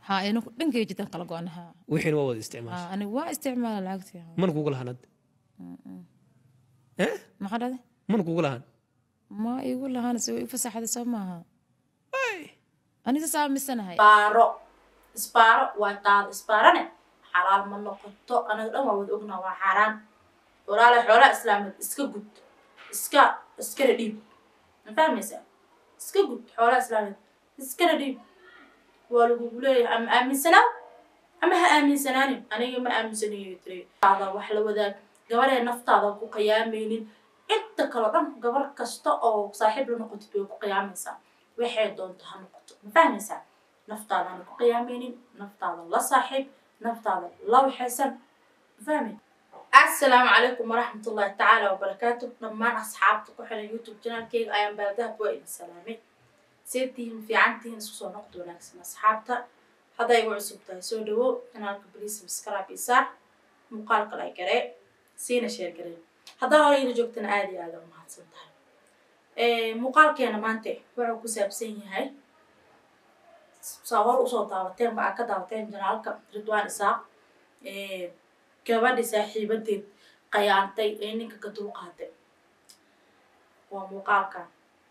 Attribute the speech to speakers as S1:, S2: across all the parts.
S1: haa ina dhankay jirtaan kala go-an haa
S2: wixiina waa wada isticmaasha
S1: haa aniga waa isticmaala lacagtii haa.
S2: mana kugu lahaan hadda eh
S1: maxaa dhahday
S2: mana kugu lahaan
S1: ma igu lahaana se way i fasaxday soo maaha aniga saa misanahay
S3: isbaaro isbaaro waa taada isbaarane xalaal ma noqoto anaga dhan waa wada ognaa waa xaaraan walaala xoolaha islaameed iska gud iska iskana dhiib ma fahmaysaa iska gud xoolaha islaameed iskana dhiib waa lagugu leeyahay ama aaminsanaa ama ha aaminsanaanin aniga ma aaminsanayo tiri taada wax la wadaag gabaree naftaada ku qiyaamaynin inta kaleo dhan gabar kasta oo saaxiib la noqotid way ku qiyaamaysaa waxay doonto ha noqoto ma fahmaysaa naftaadana ku qiyaamaynin naftaada la saaxiib naftaada la waxaysan ma fahmi assalaamu calaykum waraxmatullahi tacaala wabarakaatu dhammaan asxaabta ku xiran youtube janaalkeyga ayaan baaldahab waa idin salaamay see tihiin fiican tihiin isku soo noqdo wanaagsan asxaabta hadday igu cusub tahay soo dhawow kanaalka baliis subscribe iyo saar muuqaalka like garee siina sheer garee haddaa hore ila joogtana aada iyo aada u mahadsan tahay muuqaalkeena maanta wuxuu ku saabsan yahay saa hor usoo daawateen ba aad ka daawateen janaalka ridwaan isaaq gabadhi saaxiibadeed qayaantay ee ninka ka dulqaatay waa muuqaalkan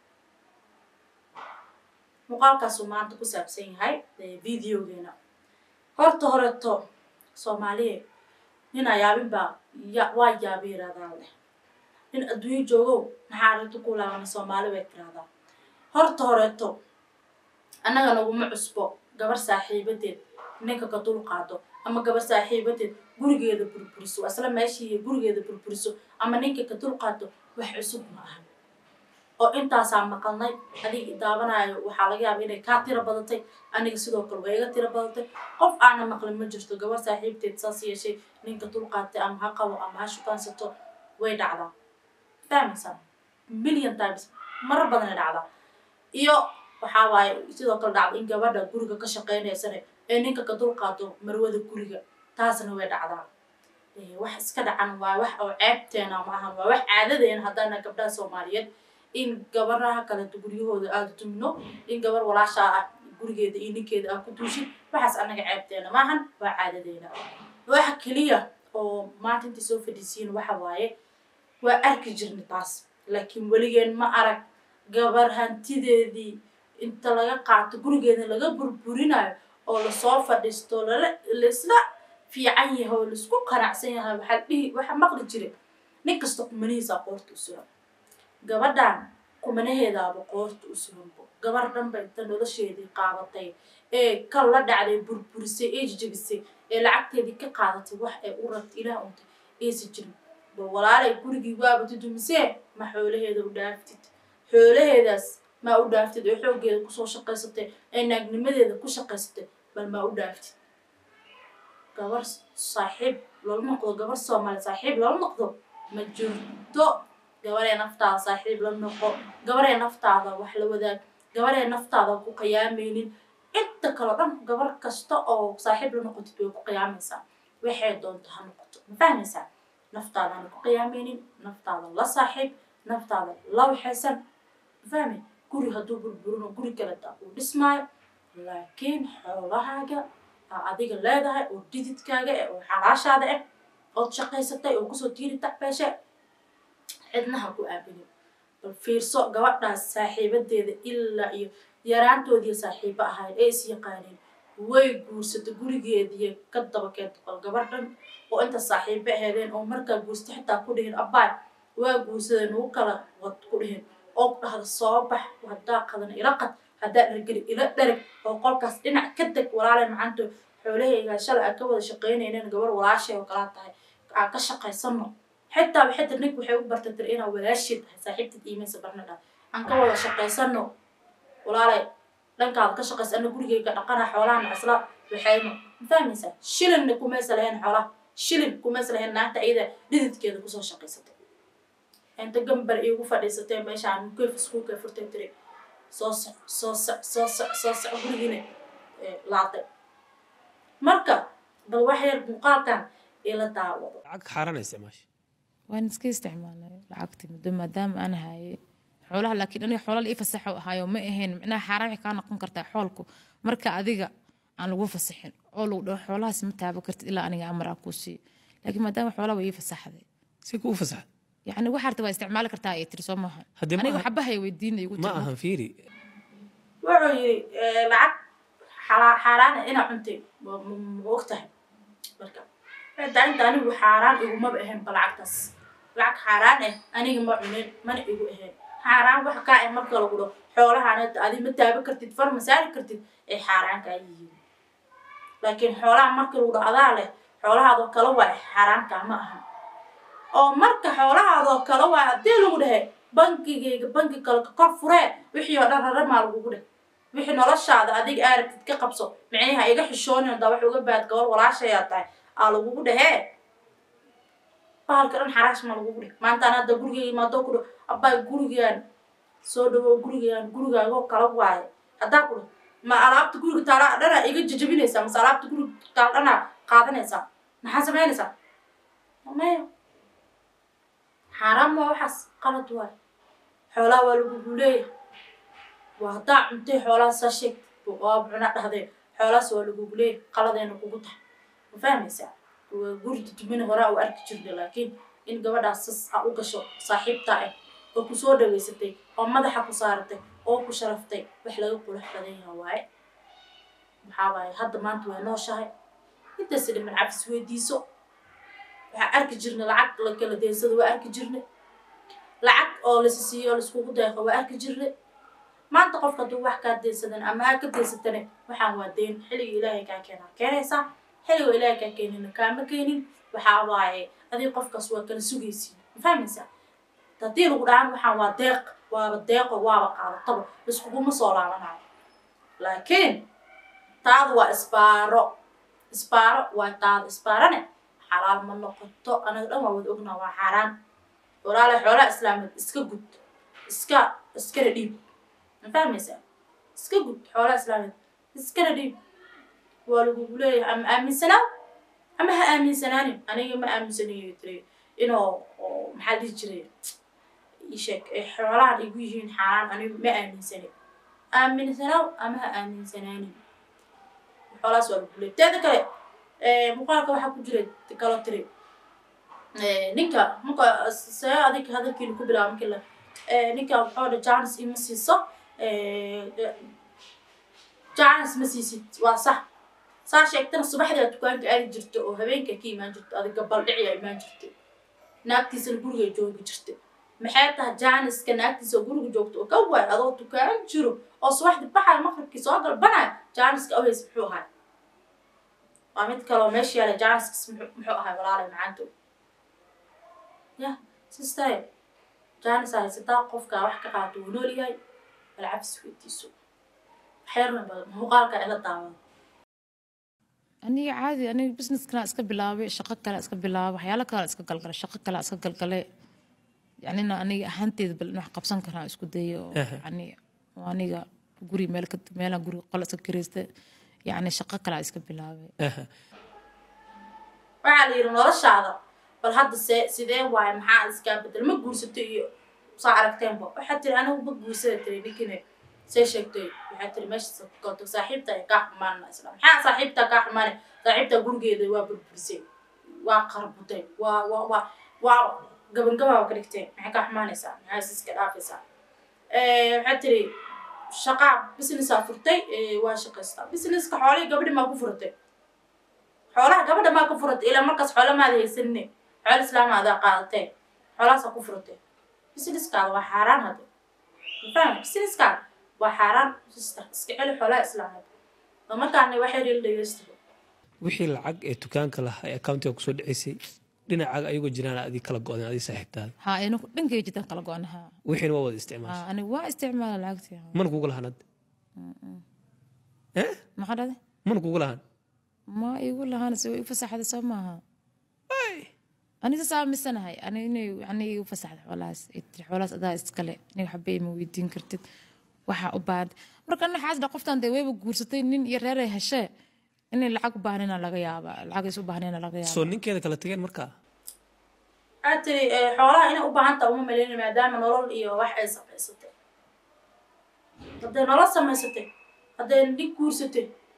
S3: muuqaalkaasuu maanta ku saabsan yahay videogeena horta horeto soomaaliya nin ayaabin baa ya waa yaabi yirahdaa leh nin adduunyo joogow maxaa arrinta ku laabana soomaali bay tiraahdaa horta horeeto annaga naguma cusbo gabar saaxiibadeed ninka ka dul qaado ama gabar saaxiibadeed gurigeeda burburiso waa isla meeshii gurigeeda burburiso ama ninka ka dul qaado wax cusub ma aha oo intaasaa maqalnay adiga daawanaayo waxaa laga yaaba inay kaa tiro badatay aniga sidoo kale waa iga tiro badatay qof aana maqlin ma jirto gabar saaxiibteed saas yeeshay ninka dul qaatay ama ha qabo ama ha shukaansato way dhacdaa fahmaysaa million times marar badanay dhacdaa iyo waxaa waaye sidoo kale dhacda in gabadha guriga ka shaqeynaysane ee ninka ka dul qaato marwada guriga taasna way dhacdaa wax iska dhacan waa wax oo ceebteena ma ahan waa wax caadadeena haddaana gabdhaha soomaaliyeed in gabaraha kaleto guryahooda aada tumino in gabar walaashaa ah gurigeeda iyo ninkeeda ah ku duushin waxaas annaga ceebteena maahan waa caadadeena waxa keliya oo maanta intay soo fadhiisiin waxa waaye waa arki jirna taas laakiin weligeen ma arag gabar hantideedii inta laga qaato gurigeeda laga burburinayo oo lasoo fadhiisto lala laisla fiican yahay oo laisku qanacsan yahay waxaa dhihi waxa maqli jira nin kasta kumanihiisaa qoorta u suran gabadhan kumanaheedaaba qoorta u suranbo gabar dhanba inta nolosheedii qaadatay ee kal la dhacday burburisay ee jijabisay ee lacagteedii ka qaadatay wax ay u rabta ilaah untay aysan jirin bal walaalay gurigii waaba tudumisee ma xoolaheeda u dhaaftid xoolaheedaas maa u dhaaftid oo xooggeeda kusoo shaqaysatay ee naagnimadeeda ku shaqaysatay bal maa u dhaaftid gabar saaxiib loola noqdo gabar soomaali saaxiib loola noqdo ma jirto gabaree naftaada saaxiib la noqo gabaree naftaada wax la wadaag gabaree naftaada ku qiyaamaynin inta kaleo dhan gabar kasta oo saaxiib la noqotid way ku qiyaamaysaa waxay doonto ha noqoto ma fahmaysaa naftaadana ku qiyaamaynin naftaada la saaxiib naftaada la waxaysan fahmi guri hadduu burburino guri kaleta uu dhismaayo laakiin xoolahaaga aa adiga leedahay oo dididkaaga eh oo xalaashaada ah ood shaqaysatay oo kusoo tiiri tacbeeshe cidnaha ku aabinin bal fiirso gabadhaas saaxiibadeeda ilaa iyo yaraantoodii saaxiibo ahayd ee is yaqaaneen way guursatay gurigeediiy ka daba keenta bal gabar dhan oo inta saaxiibo aheedeen oo markaa guursta xitaa ku dhihin abbaay waa guursadeen ugu kala wad ku dhihin oo dhahda soo bax haddaa qadan ila qad haddaa dhargeli ila dharag oo qolkaas dhinac ka deg walaalay macanto xoolahaygaa shalay aan ka wada shaqaynayneen gabar walaashay oo kalaa tahay aan ka shaqaysano xitaa waxay tir nink waxay u bartay tir inaa walaashid tahay saaxiibtad iimaysa barna dhaa aan ka wada shaqaysano walaalay dhankaada ka shaqaysa ana gurigeyga dhaqana xoolahana isla waxayno ma fahmaysaa shilinna kumaysa lahayn xoolaha shilin kumaysa lahayn naagta iyada dhididkeeda kusoo shaqaysatay inta gambar iigu fadhiisatay meeshaan mukeef iskuulka furtay tiri soo soc soo soc soo soc soo soc gurigiina laaday marka bal wax yar muuqaalkan ila daawado
S2: lacag xaaraan isticmaasha
S1: waan iska isticmaalay lacagtii muddo maadaama aan hayay xoolaha laakiin aniga xoolala ii fasaxo ahaayo ma ahayn micnaha xaaraan waxay kaa noqon kartaa xoolku marka adiga aan lagu fasaxin oo lagu dhaho xoolahaas ma taabo kartid ilaa aniga amar aan kuu siiyo laakiin maadaama xoolaha waa ii fasaxday
S2: si kuu fasaxad
S1: yacni waxaa rabta waa isticmaali kartaa ay tiri soo maaha
S2: Haddii ma
S1: aniga
S2: aha-
S1: waxbahay weydiinay igu
S2: ma
S1: tiri
S2: ahan fiiri
S3: wuxuu yiri eh, lacag xalaa- xaaraana inaa cuntay ma ma- ma og tahay marka cidda inta anigu xaaraan igumaba ahaynba lacagtaas lacag xaaraan ah aniga ma cunin mana igu ahayn xaaraan waxa kaa ah marka lagu dhaho xoolahaan hadda adi ma taaban kartid far ma saari kartid ay xaaraan kaa yihiin laakiin xoolaha marka lagu dhaho adaa leh xoolahaadoo kale waa xaaraankaa ma aha oo marka xoolahaadoo kale waa haddii lagu dhahe bankigayga banki kale ka kor furee wixii oo dhan raramaa lagugu dheh wixii noloshaada adiga aaragtid ka qabso micniha iga xishoonin hadaa wax uga baad gabor walaashayaa tahay aa lagugu dhehee bahalka dhan xaraash ma lagugu dheh maantaan hadda gurigayga imaadoo ku dheh abbaa gurigaan soo dhawow gurigaan gurigaagoo kala waaye haddaa ku dheh ma alaabta guriga taala dhanaa iga jajabinaysaa mase alaabta guriga taala dhanaa qaadanaysaa maxaa samaynaysaa maya xaaraan waa waxaas qalad waay xoolaha waa lagugu leeyahay waa haddaa cuntay xoolahaas saa sheegtay waa cuna dhahdee xoolahaas waa lagugu leeyahay qaladayna kugu tahay ma fahmaysaa waa guri dudumina horaa u arki jirta laakiin in gabadhaas sas a u gasho saaxiibtaa ah oo ku soo dhaweysatay oo madaxa ku saaratay oo ku sharaftay wax laga qurux badan yaha waaye maxaa waaye hadda maanta way nooshahay intaas dhiman cabis weydiiso waxaa arki jirnay lacag la kala deensada waa arki jirnay lacag oo lasi siiyo laiskugu deeqo waa arki jirnay maanta qofka hadduu wax kaa deensadan ama aa ka deensatane waxaan waa deen xilliga ilaahay kaa keenaa keenaysaa xilliga ilaahay kaa keenina kaama keenin waxaa waaye adig qofkaas waa kala sugaysiin ma fahmaysaa haddii lagu dhahan waxaan waa deeq waaba deeqo waaba qaadataba iskuguma soo laabanayo laakiin taadu waa isbaaro isbaaro waa taada isbaarane xalaal ma noqoto anaga dhan waa wada ognaa waa xaaraan walaala xoolaha islaameed iska gud iska iskana dhiib ma fahmaysaa iska gud xoolaha islaameed iskana dhiib waa lagugu leeyahay ama aaminsanaa ama ha aaminsanaanin aniga ma aaminsanayo tiri inuu oo maxaa dhihi jiray isheeg ay xoolahan igu yihiin xaaraan aniga ma aaminsanin aaminsanaaw ama ha aaminsanaanin xoolahaas waa lagu leeyahay teeda kale muuqaalka waxaa ku jira kaloo tiri ninka marka see adig hadalkiina ku bilaaba markii la ninka waxoo dha janis ima siiso janis ma siisid waa sax saa sheegtana subaxdaa dukaanka aadi jirta oo habeenka ka imaan jirta adig gabal dhiciyaa imaan jirta naagtiisana guriga joogi jirta maxay tahay janiska naagtiisa guriga joogta oo ka waay adoo dukaan jiro oo subaxdii baxaya maqribkii soo galbanaya janiska aways muxuu ahay waa mid kaloo meesha yaala janiskis muxuu ahay walaalay macaanto ya sistaye janis haysataa qofkaa wax ka qaato wuu nool yahay balcabis weydiiso waxyarna badan muuqaalka ila daawada
S1: aniga caadi aniga businesskana iska bilaabay shaqo kale iska bilaabay waxyaalo kale iska galgalay shaqo kale iska galgalay yacnina aniga ahaanteeda bal in wax qabsan karaa isku dayo oo
S2: Aha.
S1: yani oo aniga guri meel ka meelaan guri qol iska kiraysta yacni shaqo kale iska bilaabay
S2: Aha.
S3: waxaa la yidhi noloshaada bal hadda see sidee waaye maxaa iskaa bedel ma guursato iyo saa aragteenba waxaa tiri anigu ma guursada tiri ninkine see sheegtay waxaa tiri meesha kalto saaxiibta ay kaa xumaanna isla maxaa saaxiibta kaa xumaane saaxiibta gurigeeda waa burburisay waa qarbutay waa waa waa waa gabangabaa ka dhigteen maxay kaa xumaanaysaa maxaa is iska dhaafaysaa waxaa tiri shaqaa businessaa furtay waa shaqaystaa businesska xoolihii gabadhi maa ku furatay xoolaha gabadha maa ku furatay ilaa markaas xoola maada haysanine xoolo islaama adaa qaadatee xoolahaasaa ku furatay businesskaada waa xaaraan hadde mafahmi businesskaada waa xaaraan sister iska celi xoolaha islaameed oo markaana waxay reeli dhegeysta
S2: wixii lacag ee dukaanka lahaa ee accountiga kusoo dhaceysay dhinacaaga ayagoo jiraan adii kala go-deen adii saaxiibtaada
S1: haa ina dhankay jirtaan kala go-anaha
S2: wixiina waa wada isticmaasha
S1: haa aniga waa isticmaala lacagtii
S2: mana kugu lahan hadda eh
S1: maxaa dhade
S2: mana kugu lahan
S1: ma igu lahaan se way ifasaxda soo maaha aniga saa misanahay ani inay yani igu fasaxda xoolahaas ay tiri xoolahaas adaa iskale aniga waxba ima weydiin kartid waxaa u baahan marka ana xaas dha qoftan dee wayba guursatay nin iyo reer ay heshee inay lacag u baahnayna laga yaaba lacag is u baahnayna laga yaaba
S2: soo ninkeeda kala tageen markaa
S3: waxaa tiri xoolaha inay u baahan taha uma maleyna maadaama nolol iyo wax ay samaysatay hadday nolol samaysatay hadday nin guursatay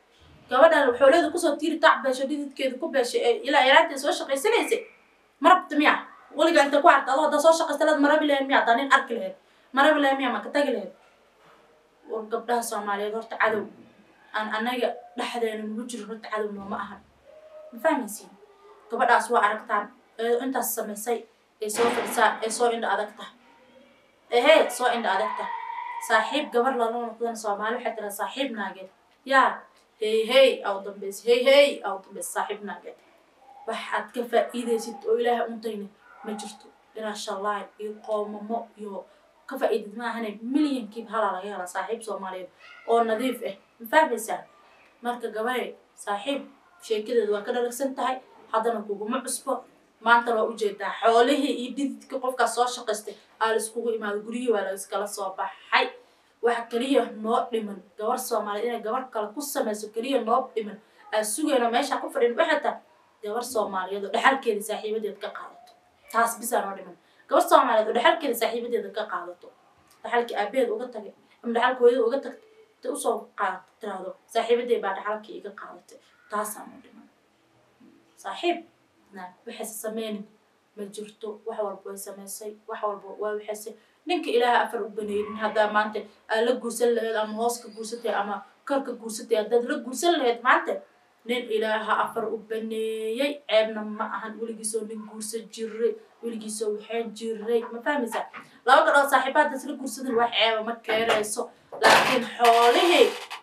S3: gabadhan xoolada kusoo tiiri tac beesho dhididkeeda ku beeshay ee ilaa yaraanteed soo shaqaysanaysay ma rabta miya weligaa inta ku arta adoo haddaa soo shaqaysta laad marabi lahayd miya haddaa nin arki lahayd marabi lahayd miya ma ka tagi lahayd war gabdhaha soomaaliyeed horta cadow aan anaga dhexdeena nagu jiro horta cadow nooma ahan ma fahmaysiin gabadhaas waa aragtaan ee intaas samaysay ee soo fadhisaa ee soo indha adagta ehe soo indha adagta saaxiib gabar lala noqdan soomaali waxay tiraa saaxiib naageed yaa hey hey aw dambaysa hey hey aw dambaysa saaxiib naageed wax aad ka faa'iidaysid oo ilaahay untayna ma jirto inaa shallaay iyo qoomamo iyo ka faa'iidid maahane milyankiiba halaa laga helaa saaxiib soomaaliyeed oo nadiif ah ma fahmaysaa marka gabadhe saaxiib sheekadeedu waa ka dhalagsan tahay haddana kuguma cusbo maanta waa ujeedaa xoolihii iyo dhididka qofkaas soo shaqaystay aa laiskugu imaado guryihii waa laiskala soo baxay waxa keliya noo dhiman gabar soomaaliyeed inay gabar kale ku samayso keliya noo dhiman aa sugayno meeshaa ku fadhin waxay tahay gabar soomaaliyeed oo dhexalkeeda saaxiibadeed ka qaadato taas bisaa noo dhiman gabar soomaaliyeed oo dhexalkeeda saaxiibadeeda ka qaadato dhexalkii aabaheed uga tagay ama dhexalka hooyada uga tagtay intay usoo qaadato tiraahdo saaxiibadee baa dhexalkii iga qaadatay taasaa noo dhiman saaxiib na waxayse sameynin ma jirto wax walba way samaysay wax walba waa waxaysay ninka ilaaha afar u baneeynin haddaa maanta aa la guursan lahayd ama hoos ka guursatay ama kor ka guursatay haddaad la guursan lahayd maanta nin ilaaha afar u baneeyey ceebna ma ahan weligiisoo nin guursan jiray weligiisoo waxaan jiray ma fahmaysaa laba gadhood saaxiibaadaas la guursadan wax ceeba ma keenayso laakiin xoolihii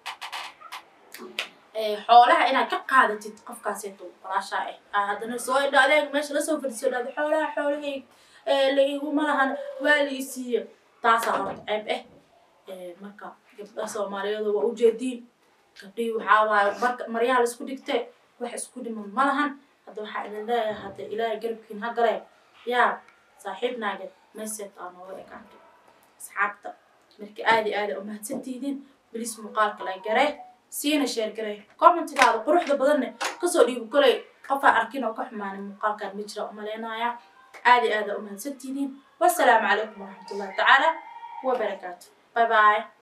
S3: xoolaha inaad ka qaadatid qofkaaseeto walaashaa ah aa haddana soo indha adeeg meesha lasoo fadhiiso dhahdo xoolaha xoolahayg laiguma lahan waa la isiiyo taasaa horta ceeb ah marka gabdhaha soomaaliyeed waa ujeediin gabdhihii waxaa waaye marka maryaha laisku dhigtee wax isku dhiman ma lahan hadda waxaa idin leeyahay hadda ilaahay garabkiin ha galee yaa saaxiib naaged meseed aa nooga ekaatay asxaabta marka aada iyo aada umahadsantihiin bilis muuqaalka la garee siina sheer garee commentigaada quruxda badanne kasoo dhiibo koley qofaa arkin oo ka xumaanay muuqaalkan ma jira umaleynaaya aada iyo aada umahadsantihiin wassalaamu calaykum waraxmatullahi tacaala wabarakaatu bye bye